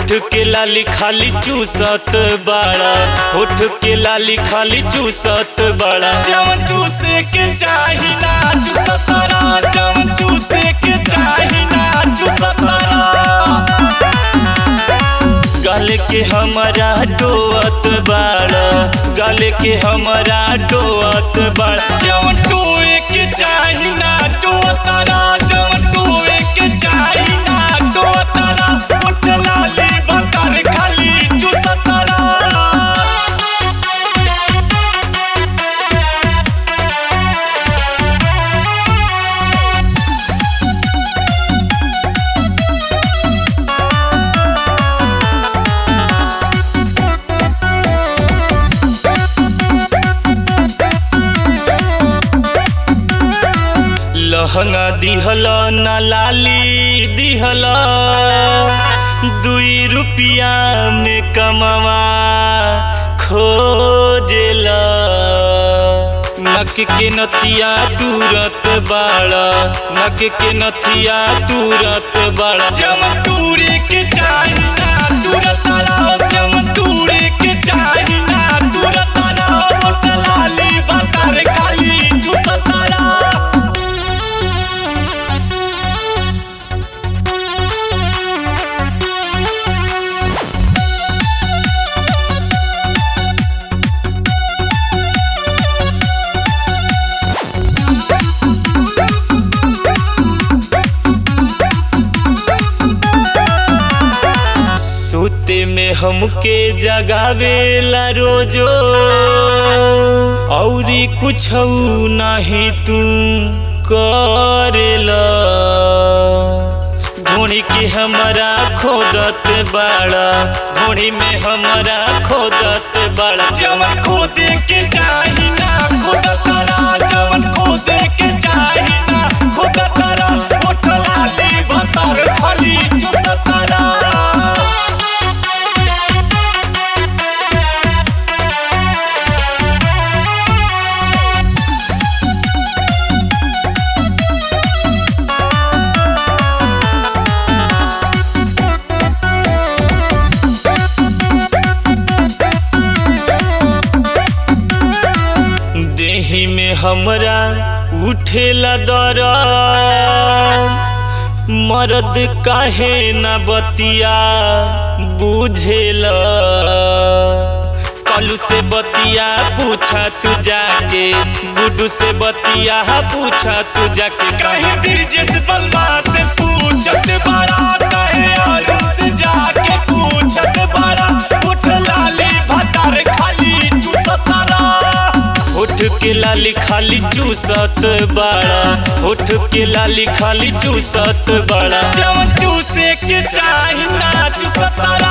होठ के लाली खाली चूसत बाड़ा होठ के लाली खाली चूसत बाड़ा जवन चूसे के चाही ना चूसतारा जवन चूसे के चाही ना चूसतारा गल के हमारा डोअत बाड़ा गल के हमारा डोअत बाड़ा जवन टोए के चाही ना डोअतारा जवन टोए के चाही ना डोअतारा उठ लाली बकर खाली चूसतारा लहंगा दिहल न लाली दिहल दुई रुपिया में कमवा खोजेल नक के नथिया तुरत बाड़ा नक के नथिया तुरत बाड़ा जम तूरे के चाही ना तुरत रहो जम तूरे के चाही ना तुरत रहो मोट लाली बतर काली चुसतारा सोते में हमके जगावेला रोजो औरी कुछ नहीं तू करेला ढूंढी के हमारा खोदत बाड़ा ढूंढी में हमारा खोदत बाड़ा जवन खोदे के चाही ना खोदत रा जवन खोदे के चाही ना खोदत रा उठ लाली भतर खाली चुसत रा देही में हमरा उठेला दर मर्द काहे न बतिया बुझेला कलू से बतिया पूछा तू जाके गुडू से बतिया पूछा तू जाके कहीं ब्रिजेश बलवा से पूछत बड़ा कहे अरुण से जाके पूछत बड़ा उठ लाली भतार खाली चूसतारा होठ के लाली खाली चूसत बाड़ा होठ के लाली खाली चूसत बाड़ा जवन चूसे के चाही ना चूसतारा